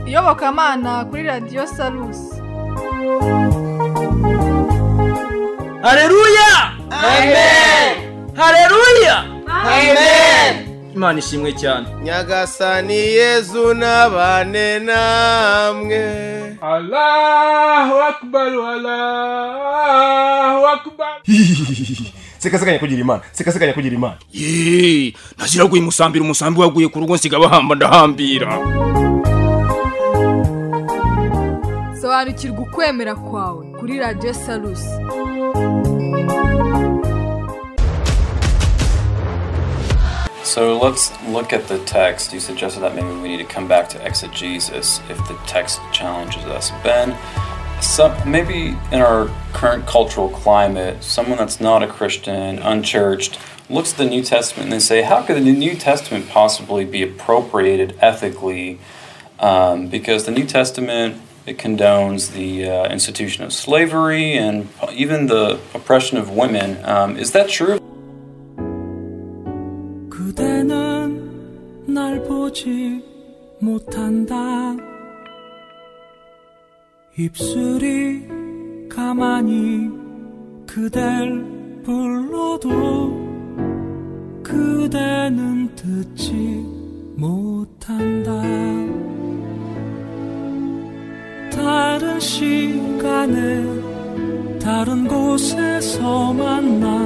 iyobokamana kuri radiyo salusi hareruya hareruya imana ishimwe cyane nyagasani yezu n'abane namwe Allahu akbar Allahu akbar sekasekanya kugira imana sekasekanya kugira imana yeee ntashyira guye umusambira umusambi waguye ku rugo nsiga bahamba ndahambira sobanukirwa ukwemera kwawe kuri radiyo salusi So let's look at the text. You suggested that maybe we need to come back to exegesis if the text challenges us. Ben, some, maybe in our current cultural climate, someone that's not a Christian, unchurched, looks at the New Testament and they say, How could the New Testament possibly be appropriated ethically? Um, because the New Testament it condones the uh, institution of slavery and even the oppression of women. Um, is that true? 그대는 날 보지 못한다. 입술이 가만히 그댈 불러도 그대는 듣지 못한다. 다른 시간에 다른 곳에서 만날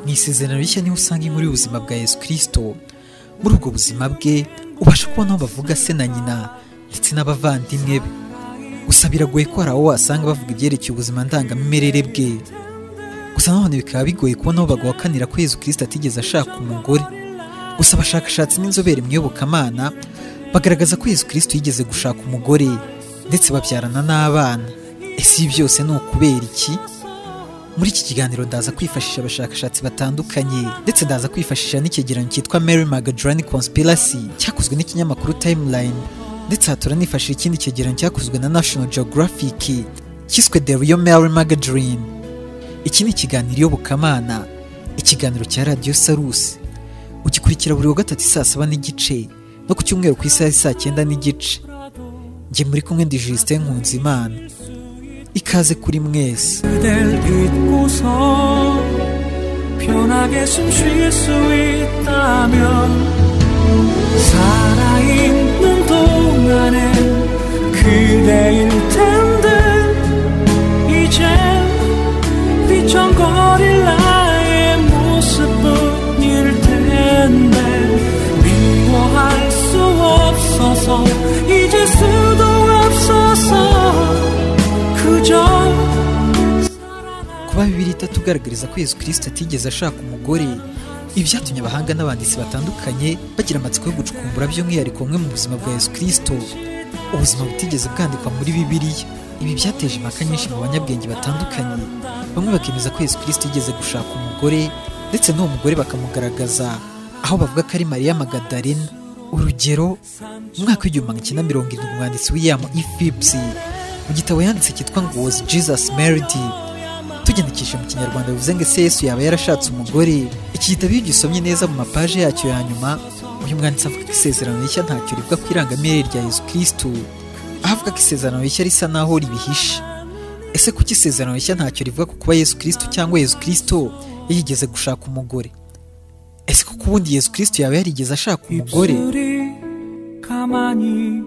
mu isezerano rishya niho usanga inkuru y'ubuzima bwa yesu kirisito muri ubwo buzima bwe ubasha kubona aho bavuga se na nyina ndetse n'abavandimwe be gusa biragoye ko hari aho wasanga bavuga ibyerekeye ubuzima ndangamimerere bwe gusa nanone bikaba bigoye kubona aho baguhakanira ko yesu kirisito atigeze ashaka umugore gusa abashakashatsi n'inzobere mu iyobokamana bagaragaza ko yesu kirisito yigeze gushaka umugore ndetse babyarana n'abana ese ibi byose ni ukubera iki muri iki kiganiro ndaza kwifashisha abashakashatsi batandukanye ndetse ndaza kwifashisha n'icyegeranyo cyitwa mary magadrani conspiracy cyakozwe n'ikinyamakuru timeline ndetse aha turanifashisha ikindi cyegeranyo cyakozwe na national geographic cyiswe the real mary magadrani iki ni ikiganiro iyobokamana ikiganiro cya radiyo sarusi ugikurikira buri wa gatatu saa saba n'igice no ku cyumweru ku isaha saa cyenda n'igice njye muri kumwe ndi justin nkunzimana ikaze kuri mwese 그댈 잊고서 편하게 숨 쉴 수 있다면 살아있는 동안엔 그대일 텐데 이제 휘청거릴 나의 모습뿐일 텐데 미워할 수 없어서 잊을 수도 없어서 그저 kuba bibiri itatugaragariza ko yesu kirisito atigeze ashaka umugore ibi byatumye abahanga n'abanditsi batandukanye bagira amatsiko yo gucukumbura by'umwihariko bumwe mu buzima bwa yesu kirisito ubuzima butigeze bwandikwa muri bibiliya ibi byateje impaka nyinshi mu banyabwenge batandukanye bamwe bakemeza ko yesu kirisito yigeze gushaka umugore ndetse n'uwo mugore bakamugaragaza aho bavuga ko ari mariya magadarena urugero mu mwaka w'igihumbi magana cyenda mirongo irindwi umwanditsi william e phipps mu gitabo yanditse cyitwa ngo was jesus married tugendekesha mu kinyarwanda bivuze ngo ese yesu yaba yarashatse umugore iki gitabo iyo ugisomye neza mu mapaje yacyo ya nyuma uyu mwanditsi avuga ko isezerano rishya ntacyo rivuga ku irangamirere rya yesu kirisitu aho avuga ko isezerano rishya risa n'aho ribihishe ese kuki isezerano rishya ntacyo rivuga ku kuba yesu kirisitu cyangwa yesu kirisitu yigeze gushaka umugore ese kuko ubundi yesu kirisitu yaba yarigeze ashaka umugore 입술이 가만히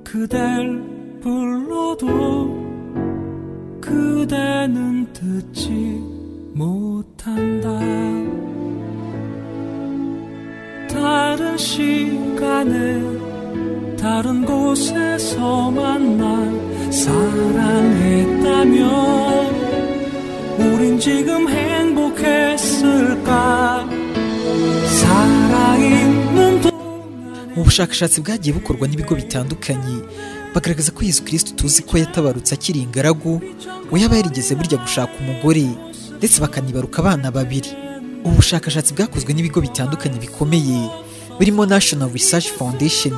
그댈 불러도 그대는 듣지 못한다 다른 시간에 다른 곳에서 만날 사랑했다면 우린 지금 행복했을까 살아있는 mu bushakashatsi bwagiye bukorwa n'ibigo bitandukanye bagaragaza ko yesu kirisito tuzi ko yatabarutse akiri ingaragu we yaba yarigeze burya gushaka umugore ndetse bakanibaruka abana babiri ubu bushakashatsi bwakozwe n'ibigo bitandukanye bikomeye birimo national research foundation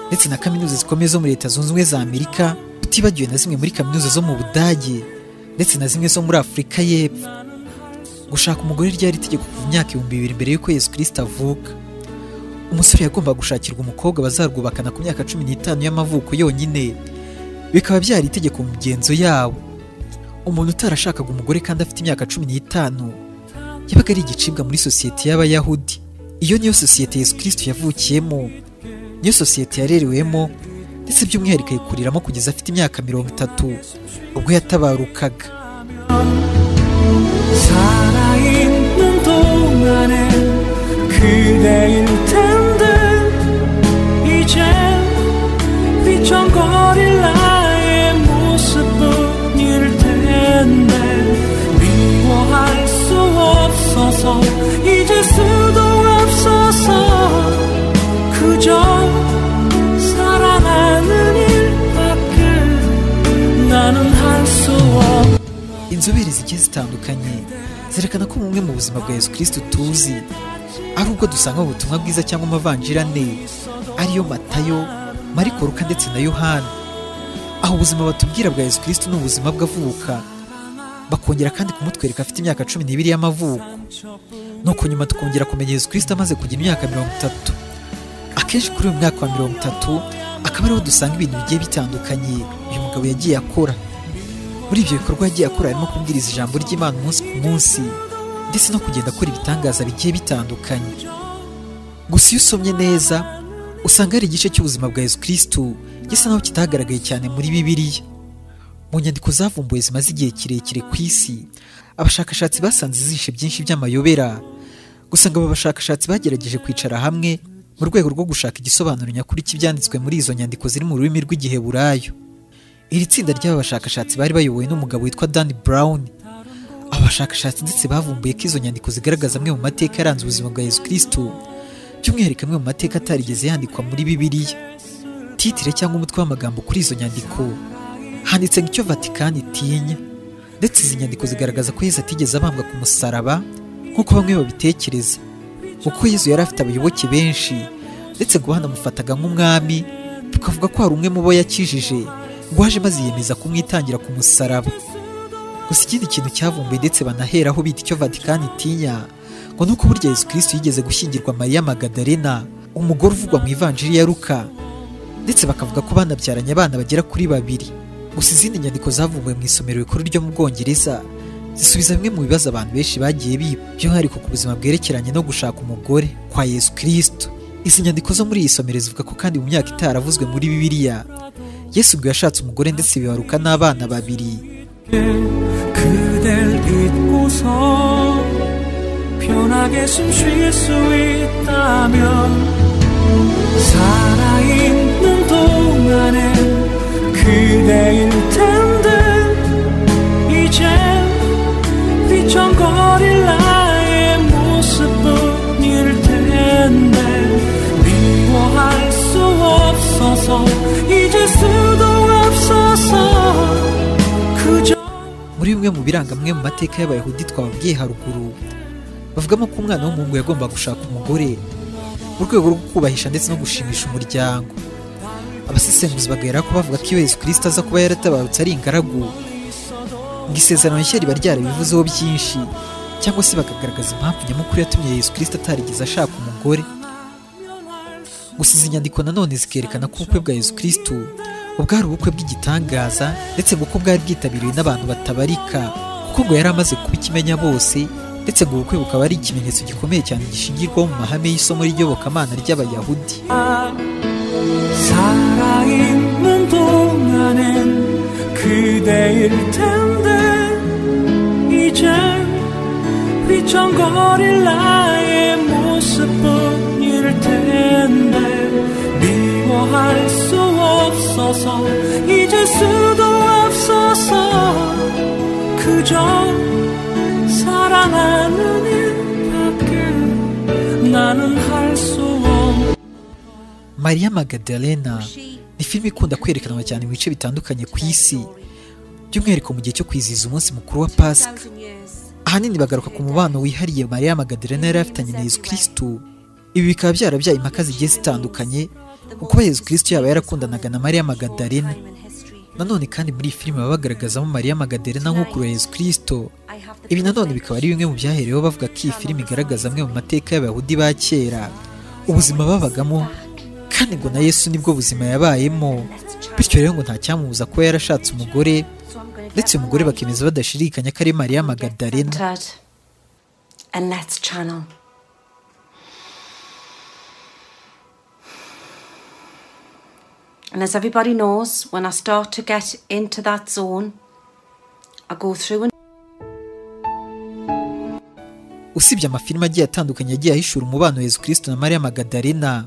ndetse na kaminuza zikomeye zo muri leta zunze ubumwe za amerika tutibagiwe na zimwe muri kaminuza zo mu budage ndetse na zimwe zo muri afurika y'epfo gushaka umugore ryari itegeko kuva imyaka ibihumbi bibiri mbere y'uko yesu kirisito avuka umusore yagombaga gushakirwa umukobwa bazarwubakana ku myaka cumi n'itanu y'amavuko yonyine bikaba byari itegeko mu migenzo yabo umuntu utarashakaga umugore kandi afite imyaka cumi n'itanu yabaga ari igicibwa muri sosiyete y'abayahudi iyo niyo sosiyete yesu kirisito yavukiyemo niyo sosiyete yarerewemo ndetse by'umwihariko ayikuriramo kugeza afite imyaka mirongo itatu ubwo yatabarukaga 살아있는 동안에 그대일 텐데 이제 휘청거릴 나의 모습뿐일 텐데 미워할 수 없어서 잊을 수도 없어서 그저 사랑하는 일밖에 나는 할 수 없. inzobere zigiye zitandukanye zerekana ko bumwe mu buzima bwa yesu kirisito tuzi ari ubwo dusanga mu butumwa bwiza cyangwa amavanjiri ane ariyo matayo mariko ruka ndetse na yohana aho ubuzima batubwira bwa yesu kirisito ni ubuzima bw'avuka bakongera kandi kumutwereka afite imyaka cumi n'ibiri y'amavuko nuko nyuma tukongera kumenya yesu kirisito amaze kugira imyaka mirongo itatu akenshi kuri uyu mwaka wa mirongo itatu akaba ariho dusanga ibintu bigiye bitandukanye uyu mugabo yagiye akora muri ibyo bikorwa yagiye akora harimo kubwiriza ijambo ry'imana umunsi ku munsi ndetse no kugenda akora ibitangaza bigiye bitandukanye gusa iyo usomye neza usanga hari igice cy'ubuzima bwa yesu kirisitu gisa naho kitagaragaye cyane muri bibiliya mu nyandiko zavumbuwe zimaze igihe kirekire ku isi abashakashatsi basanze izishe byinshi by'amayobera gusa ngo aba bashakashatsi bagerageje kwicara hamwe mu rwego rwo gushaka igisobanuro nyakuri cy'ibyanditswe muri izo nyandiko ziri mu rurimi rw'igiheburayo iri tsinda ry'aba bashakashatsi bari bayobowe n'umugabo witwa Dan Brown aba bashakashatsi ndetse bavumbuye ko izo nyandiko zigaragaza amwe mu mateka yaranze ubuzima bwa Yesu Kristo by'umwihariko amwe mu mateka atarigeze yandikwa muri Bibiliya titire cyangwa umutwe w'amagambo kuri izo nyandiko handitse ngo icyo Vatikani itinya ndetse izi nyandiko zigaragaza ko Yesu atigeze abambwa ku musaraba nk'uko bamwe babitekereza kuko Yesu yari afite abayoboke benshi ndetse ngo banamufataga nk'umwami tukavuga ko hari umwe mu bo yakijije ngo waje maze yiyemeza kumwitangira ku musaraba gusa ikindi kintu cyavumbuye ndetse banaheraho bita icyo Vatikani itinya ngo nuko burya Yesu Kristo yigeze gushyingirwa Mariya Magdalena umugore uvugwa mu ivanjiri ya Luka ndetse bakavuga ko banabyaranye abana bagera kuri babiri gusa izindi nyandiko zavumbuwe mu isomero rikuru ryo mu Bwongereza zisubiza bimwe mu bibazo abantu benshi bagiye biba by'umwihariko ku buzima bwerekeranye no gushaka umugore kwa Yesu Kristo izi nyandiko zo muri iyi somero zivuga ko kandi mu myaka itaravuzwe muri Bibiliya Yesu ubwo yashatse umugore ndetse bibaruka n'abana babiri 그댈 잊고서 편하게 숨 쉴 수 있다면 살아있는 동안에 그대일 텐데 이제 휘청거릴 나의 모습뿐일 텐데 미워할 수 없어서 잊을 수도 없어서 그저 muri bimwe mu biranga amwe mu mateka y'abayahudi twababwiye haruguru bavugamo ko umwana w'umuhungu yagomba gushaka umugore mu rwego rwo kubahisha ndetse no gushimisha umuryango abasesenguzi bagahera ko bavuga ko iyo yesu kirisito aza kuba yaratabarutse ari ingaragu ngo isezerano rishya riba ryarabivuzeho byinshi cyangwa se bakagaragaza impamvu nyamukuru yatumye yesu kirisito atarigeze ashaka umugore gusa izi nyandiko nanone zikerekana ko ubukwe bwa yesu kirisito ubwari ubukwe bw'igitangaza ndetse ngo ko bwari bwitabiriwe n'abantu batabarika kuko ngo yari amaze kuba ikimenya bose ndetse ngo ubukwe bukaba ari ikimenyetso gikomeye cyane gishingirwaho mu mahame y'isomo ry'iyobokamana ry'abayahudi 살아있는 동안엔 그대일 텐데 이제 휘청거릴 나의 모습뿐일 텐데 미워할 수 없어서 잊을 수도 없어서 그저 사랑하는 일밖에 나는 할 수 없. Maria Magdalena ni filime ikunda kwerekanwa cyane mu bice bitandukanye ku isi by'umwihariko mu gihe cyo kwizihiza umunsi mukuru wa pasika ahanini bagaruka ku mubano wihariye Maria Magdalena yari afitanye na Yesu Kristo ibi bikaba byarabyaye impaka zigiye zitandukanye kuko Yesu Kristo yaba yarakundanaga na Maria Magdalena nanone kandi muri iyi filime baba bagaragazamo Maria Magdalena nk'ukuru ya Yesu Kristo ibi nanone bikaba ari bimwe mu byahereweho bavuga ko iyi filime igaragaza amwe mu mateka y'abayahudi ba kera ubuzima babagamo kandi ngo na yesu nibwo buzima yabayemo bityo rero ngo nta cyamubuza kuba yarashatse umugore ndetse uyu mugore bakemeza badashidikanya ko ari mariya magadarena Tut. And that's channel. And as everybody knows, when I start to get into that zone, I go through and usibye amafilime agiye atandukanye yagiye ahishura umubano Yezu Kristo na Mariya Magdalena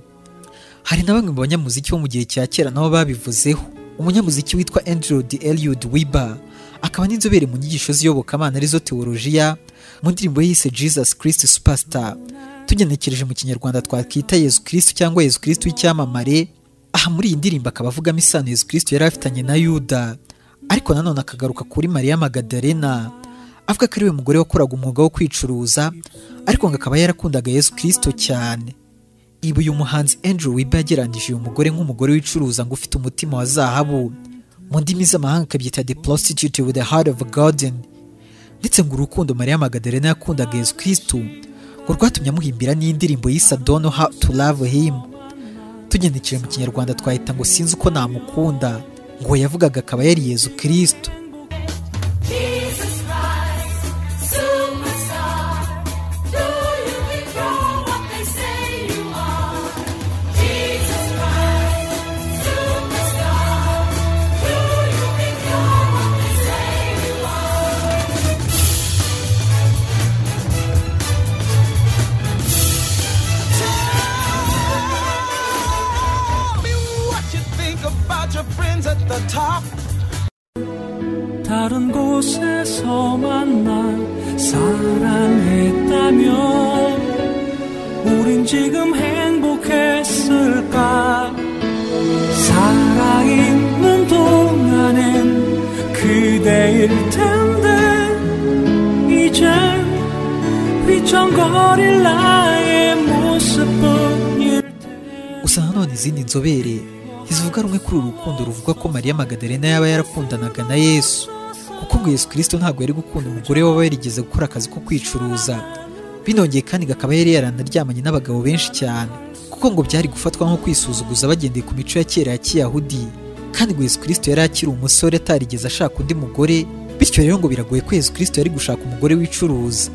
hari na bamwe mu banyamuziki bo mu gihe cya kera nabo babivuzeho umunyamuziki witwa Andrew D. Elliot Weber akaba n'inzobere mu nyigisho z'iyobokamana arizo teolojiya mu ndirimbo ye yise Jesus Christ Superstar tugenekereje mu kinyarwanda twakita Yezu Kristo cyangwa Yezu Kristo w'icyamamare aha muri iyi ndirimbo akaba avugamo isano Yezu Kristo yari afitanye na Yuda ariko nanone akagaruka kuri Mariya Magdalena avuga ko ari we mugore wakoraga umwuga wo kwicuruza ariko ngo akaba yarakundaga Yesu Kristo cyane ibi uyu muhanzi Andrew Weber yagereranyije uyu mugore nk'umugore wicuruza ngo ufite umutima wa zahabu mu ndimi z'amahanga akabyita the prostitute with the heart of a garden ndetse ngo urukundo Mariya Magdalena yakundaga Yesu Kristo ngo rwatumye amuhimbira n'indirimbo yise Dono how to love him tugendekeye mu kinyarwanda twahita ngo sinzi uko namukunda ngo uwo yavugaga akaba yari Yezu Kristo 다른 곳에서 만나 사랑했다면 우린 지금 행복했을까 사랑 있는 동안엔 그대일 텐데 이젠 휘청거릴 나의 모습뿐일 gusa nanone izindi nzobere ntizivuga rumwe kuri uru rukundo ruvuga ko mariya magadarena yaba yarakundanaga na yesu kuko ngo yesu kirisito ntabwo yari gukunda umugore waba yarigeze gukora akazi ko kwicuruza binongeye kandi ngo akaba yari yaranaryamanye n'abagabo benshi cyane kuko ngo byari gufatwa nko kwisuzuguza bagendeye ku mico ya kera ya kiyahudi kandi ngo yesu kirisito yari akiri umusore atarigeze ashaka undi mugore bityo rero ngo biragoye ko yesu kirisito yari gushaka umugore wicuruza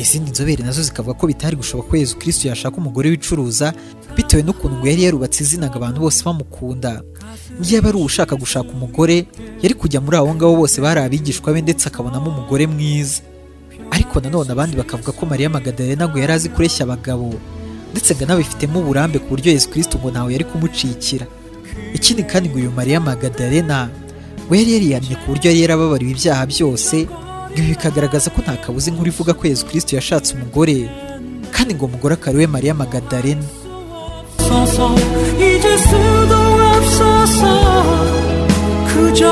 izindi nzobere nazo zikavuga ko bitari gushoboka ko Yezu Kristo yashaka umugore wicuruza bitewe n'ukuntu ngo yari yarubatse izinaga abantu bose bamukunda niba ari ushaka gushaka umugore yari kujya muri abo ngabo bose bari abigishwa be ndetse akabonamo umugore mwiza ariko nanone abandi bakavuga ko Mariya Magdalena ngo yari azi kureshya abagabo ndetse ngo anabifitemo uburambe ku buryo Yezu Kristo ngo ntawe yari kumucikira ikindi kandi ngo uyu Mariya Magdalena we yari yariyamye ku buryo yari yarababariwe ibyaha byose ngo ibi bikagaragaza ko nta kabuza inkuru ivuga ko Yezu Kristo yashatse umugore kandi ngo umugore akaba ari we Mariya Magdalena 없어서 이제 수도 없어서 그저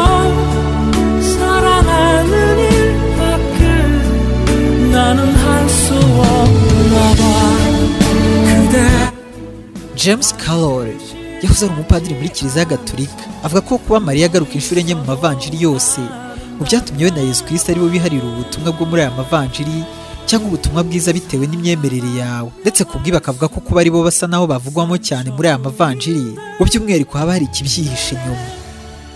사랑하는 일밖에 나는 할 수 없나 봐 그대 James Carroll yahoze ari umupadiri muri kiliziya gatolika avuga ko kuba mariya agaruka inshuro enye mu mavanjiri yose mu byatumye we na yezu kirisita aribo biharira ubutumwa bwo muri aya mavanjiri cyangwa ubutumwa bwiza bitewe n'imyemerere yawe ndetse ku bwibi bakavuga ko kuba aribo basa naho bavugwamo cyane muri aya mavanjiri mu by'umwihariko haba hari ikibyihishe inyuma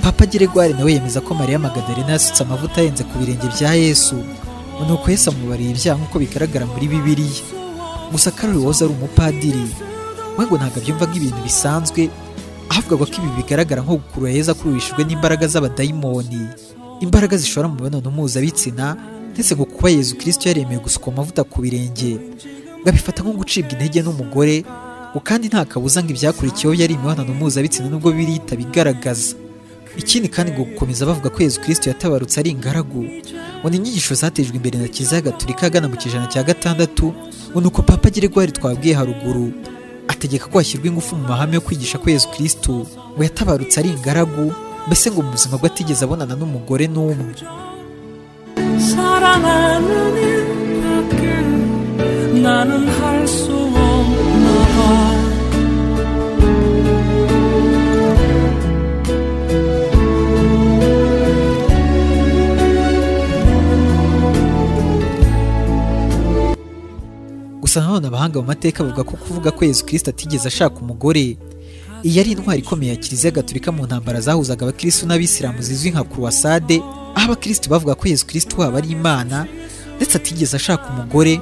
papa geregwari nawe yemeza ko mariya magadarena yasutse amavuta ahenze ku birenge bya yesu nuko yesu amubariye ibyaha nk'uko bigaragara muri bibiliya gusa karori wahoze ari umupadiri we ngo ntabwo abyumva nk'ibintu bisanzwe ahavugwa ko ibi bigaragara nko gukurura heza kururishijwe n'imbaraga z'abadayimoni imbaraga zishora mu mibonano mpuzabitsina ndetse ngo kuba yezu kirisito yaremeye gusuka amavuta ku birenge ngo abifata nko gucibwa intege n'umugore ngo kandi nta kabuza ngo ibyakurikiyeho yari imibonano mpuzabitsina nubwo birita bigaragaza ikindi kandi ngo gukomeza bavuga ko yezu kirisito yatabarutse ari ingaragu ngo ni inyigisho zatejwe imbere na kiliziya gatolika agana mu kijana cya gatandatu ngo ni uko papa geregwari twabwiye haruguru ategeka ko hashyirwa ingufu mu mahame yo kwigisha ko yezu kirisito ngo yatabarutse ari ingaragu mbese ngo mu buzima bwe atigeze abonana n'umugore n'umwe 사랑하는 일밖에 나는 할 수 없나 봐 gusa gusa nanone abahanga mu mateka bavuga ko kuvuga ko yezu kirisita atigeze ashaka umugore iyi yari intwari ikomeye ya kiliziya gatolika mu ntambara zahuzaga abakirisitu n'abisilamu zizwi nka kuruwasade aho abakirisitu bavuga ko yezu kirisita waba ari imana ndetse atigeze ashaka umugore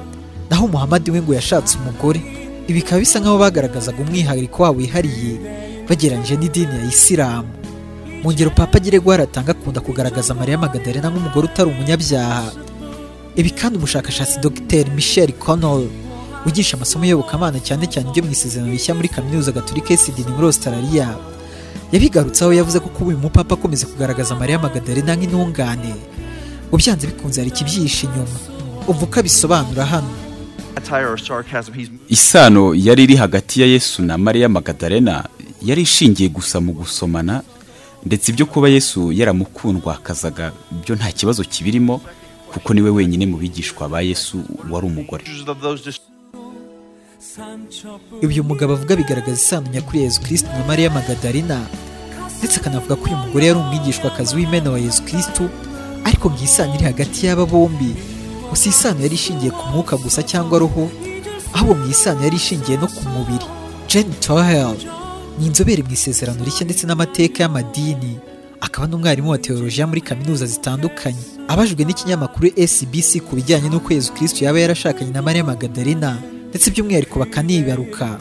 naho muhamadi we ngo yashatse umugore ibi bikaba bisa nk'aho bagaragazaga umwihariko wabo wihariye bagereranyije n'idini ya isilamu mu ngero papa Gregoire atanga akunda kugaragaza mariya magadalena nk'umugore utari umunyabyaha ibi kandi umushakashatsi dr michel connell wigisha amasomo iyobokamana cyane cyane ibyo mu isezerano rishya muri kaminuza gatolika ya sidini muri australia yabigarutseho yavuze ko kuba uyu mupapa akomeza kugaragaza mariya magadalena nk'intungane ngo byanze bikunze hari ikibyihishe inyuma umva uko abisobanura hano isano yari iri hagati ya yesu na mariya magadalena yari ishingiye gusa mu gusomana ndetse ibyo kuba yesu yaramukundwakazaga byo nta kibazo kibirimo kuko niwe wenyine mu bigishwa ba yesu wari umugore ibyo uyu mugabo avuga bigaragaza isano nyakuri ya yezu kirisitu na mariya magadalena ndetse akanavuga ko uyu mugore yari umwigishwakazi w'imena wa yezu kirisitu ariko mu isano iri hagati y'aba bombi gusa iyi sano yari ishingiye ku mwuka gusa cyangwa roho ahubwo mu isano yari ishingiye no ku mubiri jane tohel ni inzobere mu isezerano rishya ndetse n'amateka y'amadini akaba n'umwarimu wa teolojiya muri kaminuza zitandukanye abajwe n'ikinyamakuru SBC ku bijyanye n'uko Yezu Kristo yaba yarashakanye na Mariya Magdalena ndetse by'umwihariko bakanibaruka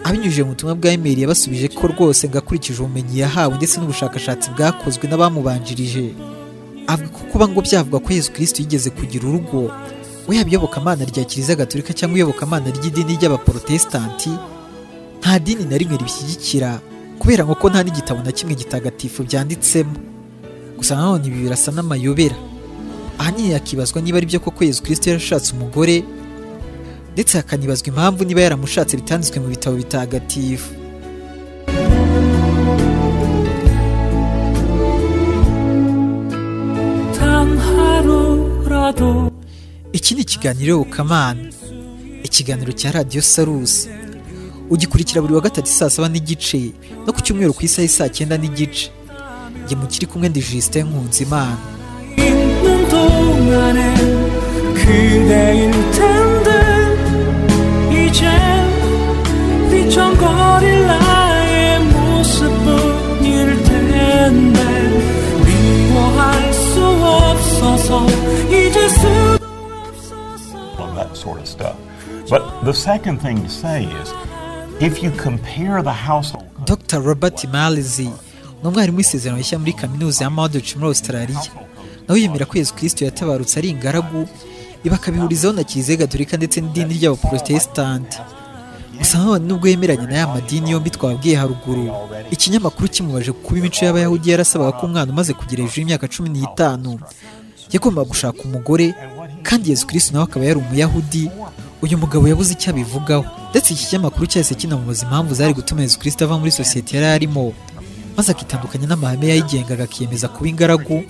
abinyujije mu butumwa bwa imeri yabasubije ko rwose ngo akurikije ubumenyi yahawe ndetse n'ubushakashatsi bwakozwe n'abamubanjirije avuga ko kuba ngo byavuga ko Yezu Kristo yigeze kugira urugo we yaba iyobokamana rya kiliziya gatolika cyangwa iyobokamana ry'idini ry'abaporotesitanti nta dini na rimwe ribishyigikira kubera ngo ko nta n'igitabo na kimwe gitagatifu byanditsemo gusa nanone ibi birasa n'amayobera ahanini hakibazwa niba aribyo koko Yezu Kristo yarashatse umugore ndetse hakanibazwa impamvu niba yaramushatse bitanditswe mu bitabo bitagatifu tanha ro rado iki ni ikiganiro Bukamana ikiganiro cya radiyo sarusi ugikurikira buri wa gatatu saa saba n'igice no ku cyumweru ku isaha saa cyenda n'igice njye mu kiri kumwe ndi Justin Nkunzimana 있는 동안에 그대일 텐데 이제 비청거릴 나의 모습뿐일 텐데 미워할 수 없어서 이제 수 on that sort of stuff. But the second thing to say is if you compare the household Dr Robert Malizi ni umwarimu w'isezerano rishya muri kaminuza ya Mordech muri Australia nawe yemera ko Yezu Kristo yatabarutse ari ingaragu ibi akabihurizaho na kiliziya gatolika ndetse n'idini ry'abaporotesitanti gusa nanone nubwo yemeranya na ya madini yombi twabwiye haruguru ikinyamakuru kimubaje kuba imico y'abayahudi yarasabaga ko umwana umaze kugira hejuru y'imyaka cumi n'itanu yagombaga gushaka umugore kandi yezu kirisitu nawe akaba yari umuyahudi uyu mugabo yabuze icyo abivugaho ndetse iki kinyamakuru cyahise kinamubaza impamvu zari gutuma yezu kirisitu ava muri sosiyete yari arimo maze akitandukanya n'amahame yayigengaga akiyemeza kuba ingaragu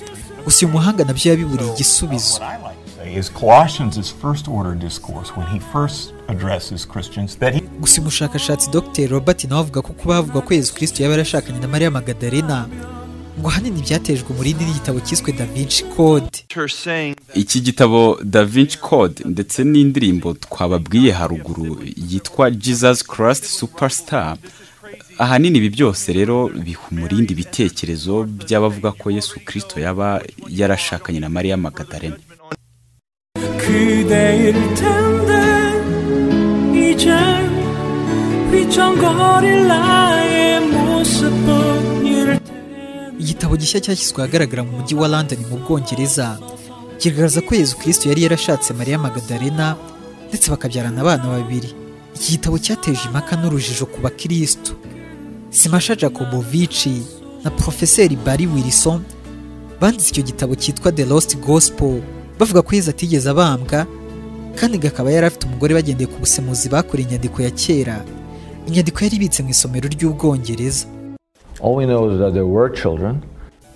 gusa uyu muhanga nabyo yabiburiye igisubizo What I like to say is Colossians' first order discourse when he first addresses Christians that he gusa umushakashatsi dr robert nawe avuga ko kuba havuga ko yezu kristo yaba yarashakanye na mariya magadalena ngo ahanini byatejwe umurindi n'igitabo cyiswe da vinci code iki gitabo da vinci code ndetse n'indirimbo twababwiye haruguru yitwa jesus christ superstar ahanini ibi byose rero biha umurindi ibitekerezo by'abavuga ko yesu kirisito yaba yarashakanye na mariya magadalena 그대일 텐데 이제 휘청거릴 나의 모습뿐일 텐데 igitabo gishya cyashyizwe ahagaragara mu mujyi wa london mu bwongereza kigaragaza ko yezu kirisito yari yarashatse mariya magadalena ndetse bakabyarana abana babiri iki gitabo cyateje impaka n'urujijo ku bakirisitu simasha jacobovici na porofeseri bari wilson banditse icyo gitabo cyitwa the lost gospel bavuga ko yezu atigeze abambwa kandi ngo akaba yari afite umugore bagendeye ku busemuzi bakoreye inyandiko ya kera inyandiko yari ibitse mu isomero ry'ubwongereza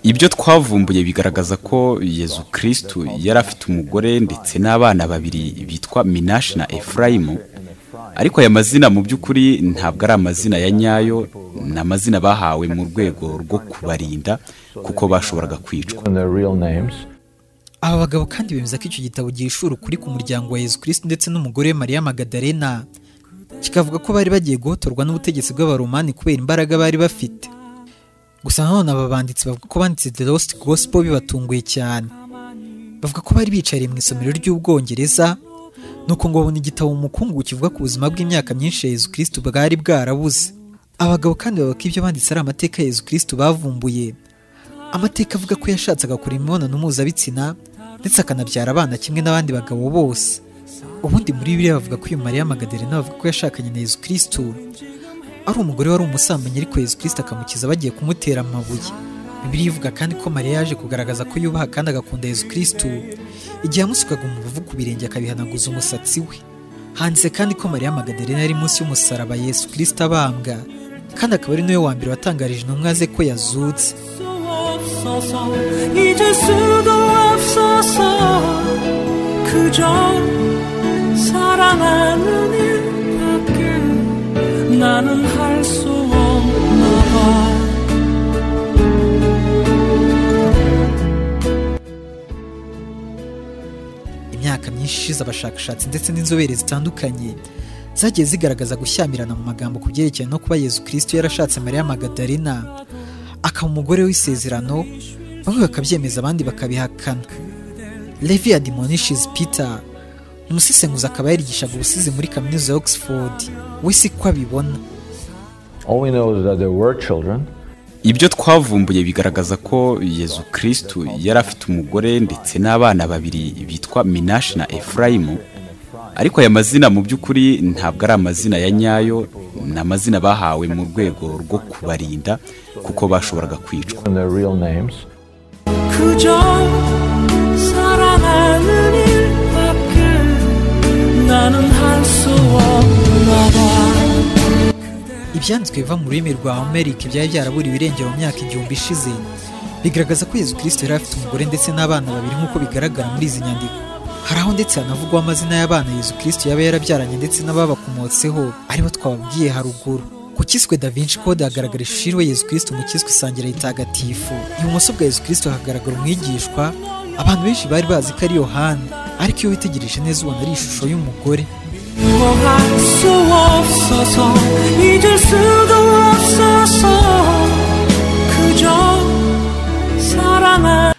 ibyo twavumbuye bigaragaza ko yezu kirisitu yari afite umugore ndetse n'abana babiri bitwa minashi na efurayimu ariko aya mazina mu by'ukuri ntabwo ari amazina ya nyayo ni amazina bahawe mu rwego rwo kubarinda kuko bashoboraga kwicwa aba bagabo kandi bemeza ko icyo gitabo gihishura ukuri ku muryango wa yezu kirisitu ndetse n'umugore we mariya magadarena kikavuga ko bari bagiye guhotorwa n'ubutegetsi bw'abaromani kubera imbaraga bari bafite gusa nanone aba banditsi bavuga ko banditse the lost gospel bibatunguye cyane bavuga ko bari bicariye mu isomero ry'ubwongereza nuko ngo babona igitabo mu mukungu kivuga ku buzima bw'imyaka myinshi ya yezu kirisitu bwari bwarabuze abagabo kandi bavuga ko ibyo banditse ari amateka ya yezu kirisitu bavumbuye amateka avuga ko yashatse agakora imibonano mpuzabitsina ndetse akanabyara abana kimwe n'abandi bagabo bose ubundi muri biriya bavuga ko uyu mariya magadarena bavuga ko yashakanye na yezu kirisitu ari umugore wari umusambanyi ariko yezu kirisitu akamukiza bagiye kumutera amabuye bibiliya ivuga kandi ko mariya yaje kugaragaza ko yubaha kandi agakunda yezu kirisitu igihe yamusukaga umubavu ku birenge akabihanaguza umusatsi we handitse kandi ko mariya magadarena yari munsi y'umusaraba yezu kirisitu abambwa kandi akaba ari nawe wa mbere watangarije intumwa ze ko yazutse 없어서 잊을 수가 없어서 그저 사랑하는 일밖에 나는 할 수 없나 imyaka myinshi ishize abashakashatsi ndetse n'inzobere zitandukanye zagiye zigaragaza gushyamirana mu magambo ku byerekeranye no kuba yezu kirisitu yarashatse mariya magadarena akaba umugore w'isezerano bamwe bakabyemeza abandi bakabihakana levi adimonishes peter umusesenguzi akaba yarigishaga ubusizi muri kaminuza ya oxford we si ko abibona All we know is that there were children. ibyo twavumbuye bigaragaza ko yezu kirisitu yari afite umugore ndetse n'abana babiri bitwa minashi na efurayimu ariko aya mazina mu by'ukuri ntabwo ari amazina ya nyayo ni amazina bahawe mu rwego rwo kubarinda kuko bashoboraga kwicwa 그저 사랑하는 일밖에 나는 할 수 없나 봐 ibyanditswe biva mu rurimi rwa amerika byari byaraburiwe irengero mu myaka igihumbi ishize bigaragaza ko yezu kirisito yari afite umugore ndetse n'abana babiri nk'uko bigaragara muri izi nyandiko hari aho ndetse hanavugwaho amazina y'abana yezu kirisito yaba yarabyaranye ndetse n'ababakomotseho aribo twababwiye haruguru ku kiswe da vinci code hagaragara ishusho iriho yezu kirisito mu kiswe isangira ritagatifu ibumoso bwa yezu kirisito hagaragara umwigishwa abantu benshi bari bazi ko ari yohani ariko iyo witegereje neza ubona ari ishusho y'umugore 미워할 수 없어서 잊을 수도 없어서 그저 사랑하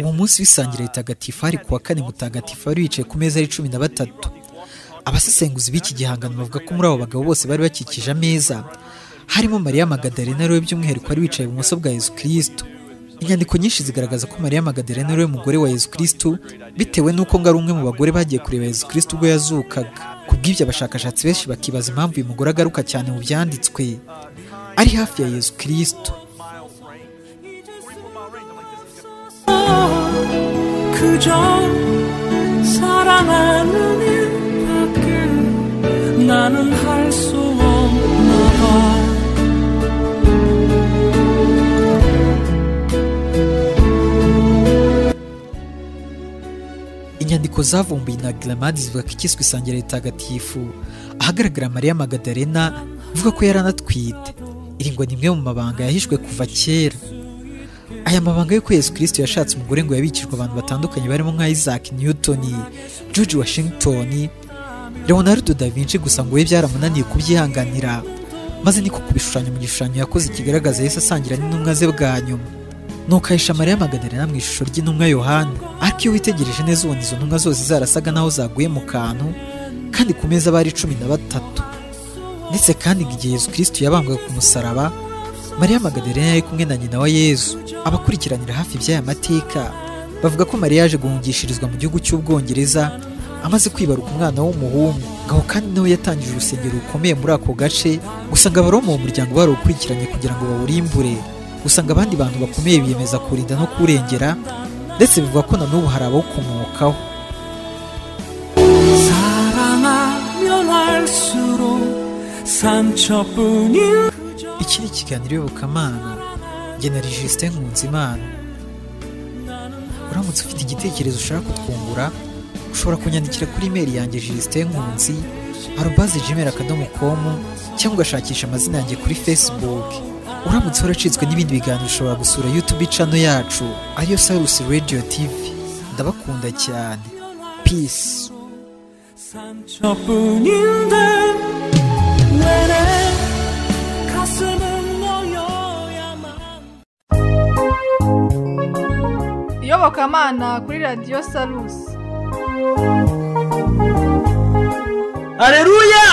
uwo munsi w'isangira ritagatifu hari kuwa kane mutagatifu wari wicaye ku meza ari cumi na batatu abasesenguzi b'iki gihangano bavuga ko muri abo bagabo bose bari bakikije ameza harimo mariya magadarena ariwe by'umwihariko wari wicaye ibumoso bwa yezu kirisitu inyandiko nyinshi zigaragaza ko mariya magadarena ariwe mugore wa yezu kirisitu bitewe n'uko ngo ari umwe mu bagore bagiye kureba yezu kirisitu ubwo yazukaga ku bw'ibyo abashakashatsi benshi bakibaza impamvu uyu mugore agaruka cyane mu byanditswe ari hafi ya yezu kirisitu 그저 사랑하는 일밖에 나는 할 수 없나 inyandiko zavumbuye na gramadi zivuga ko ikiswe isangira ritagatifu ahagaragara mariya magadarena ivuga ko yari anatwite iri ngo ni imwe mu mabanga yahishwe kuva kera aya mabanga y'uko yezu kirisito yashatse umugore ngo yabikijwe abantu batandukanye barimo nka isaac newton george washington leonardo da vinci gusa ngo we byaramunaniye kubyihanganira maze niko kubishushanya mu gishushanyo yakoze kigaragaza yesu asangira n'intumwa ze bwa nyuma nuko ahisha mariya magadarena mu ishusho ry'intumwa yohani ariko iyo witegereje neza ubona izo ntumwa zose zarasaga naho zaguye mu kantu kandi ku meza bari cumi na batatu ndetse kandi ngo igihe yezu kirisitu yabambwaga ku musaraba mariya magadarena yari kumwe na nyina wa yezu abakurikiranira hafi iby'aya mateka bavuga ko mariya yaje guhungishirizwa mu gihugu cy'ubwongereza amaze kwibaruka umwana w'umuhungu ngaho kandi nawe yatangije urusengero rukomeye muri ako gace gusa ngo abaroma uwo muryango barawukurikiranye kugira ngo bawurimbure usanga abandi bantu bakomeye biyemeza kurinda no kurengera ndetse bivuga ko na n'ubu hari abawukomokaho 사랑하면 할수록 상처뿐인 iki ni ikiganiro iyobokamana jye na registre nkunzimana uramutse ufite igitekerezo ushaka kutwungura ushobora kunyandikira kuri imeri yanjye registre nkunzi arubaze gmail akadomo com cyangwa ugashakisha amazina yanjye kuri facebook uramutse waracitswe n'ibindi biganiro ushobora gusura youtube channel yacu ariyo sarusi radio tv ndabakunda cyane peace 저뿐인데 왜내 가슴은 너여야만 iyobokamana kuri radiyo salusi hareruya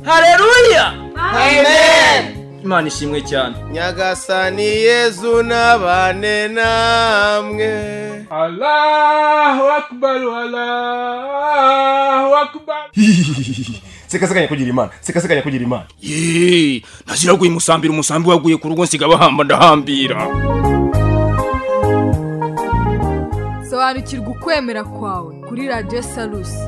hareruya Amen. imana ishimwe cyane nyagasani yezu nabane namwe allahu akbaru allahu akbaru sekaseka nyakugira imana sekaseka nyakugira imana ye naziraguye umusambira umusambi waguye ku rugo nsiga bahamba ndahambira sobanukirwa ukwemera kwawe kuri radiyo salusi